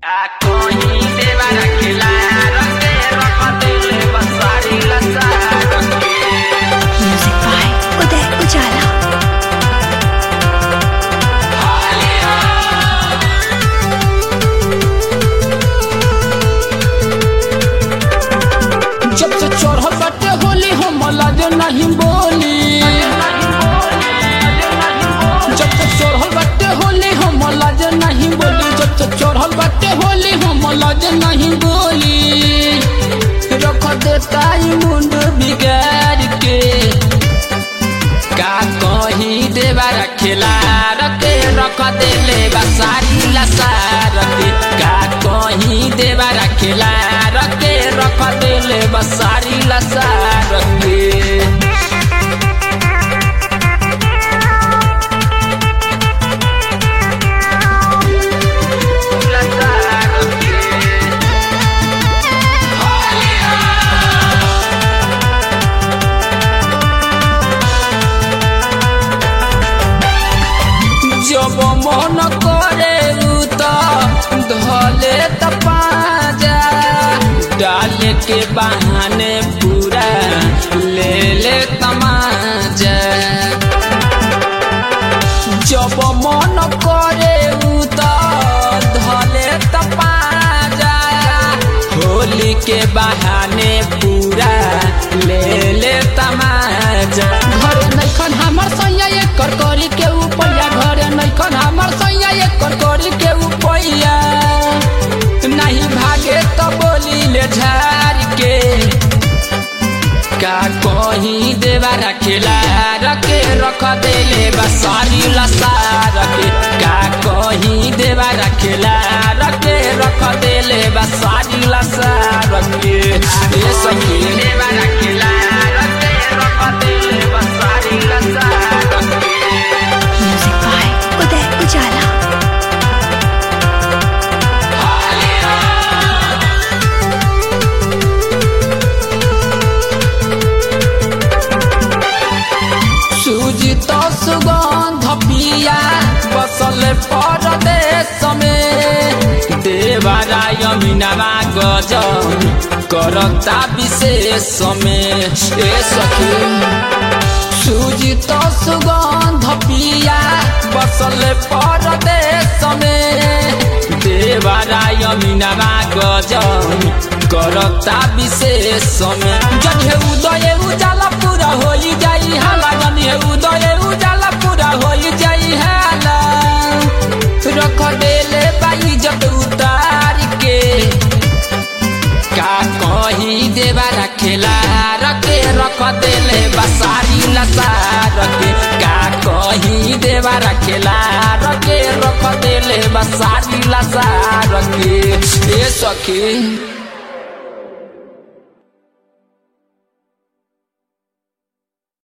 Acogi de Baraquelar, Terra, Padre, Basar y la music by Uday Ujala जब से चढ़ल बाटे होली हम लाज नहीं बोली जब से चढ़ल बाटे होली हम लाज नहीं बोली जब से चढ़ल बाटे होली हम लाज नहीं बोली रख देता ई मुंड बिगाड़ के का कही देवा रखेला रखे रख देले बसारी लसार के का कही देवा रखेला रखे रख देले बसारी लसार के जब मन करे उ त धले त पाजा डाले के बहाने पूरा ले ले तमाजा जब मन करे उ त धले त पाजा होली के बहाने पूरा ले ले तमाजा घरे नैखन हमर सैया एकर करी के उपैया घरे नैखन हमर सैया एकर करी के उपैया नहीं भागे तो बोली ले झार के का कहीं देवा रखेला रखे रख देले बसारी लसार के का कहीं देवा रखेला रखे रख देले बसारी लसार के ए सखी देवा रखेला रखे रख देले बसारी लसार के म्यूजिक बाय उदय उजाला सूजी तो सुगंध पिया बसल परदेश में देवराय मीनावा गजन करता विशेष में ए सखी सूजी तो सुगंध पिया बसल परदेश में देवराय मीनावा गजन करता विशेष में जन हे उदय उजाला पूरा हो जाई हाला जन हे उदय उजाला पूरा हो जाई हाला रख देले बाई जब उतार के का कही देवा रखेला रखे रख देले बसारी लसार के का कही देवा रखेला रखे रख देले बसारी लसार के ए सखी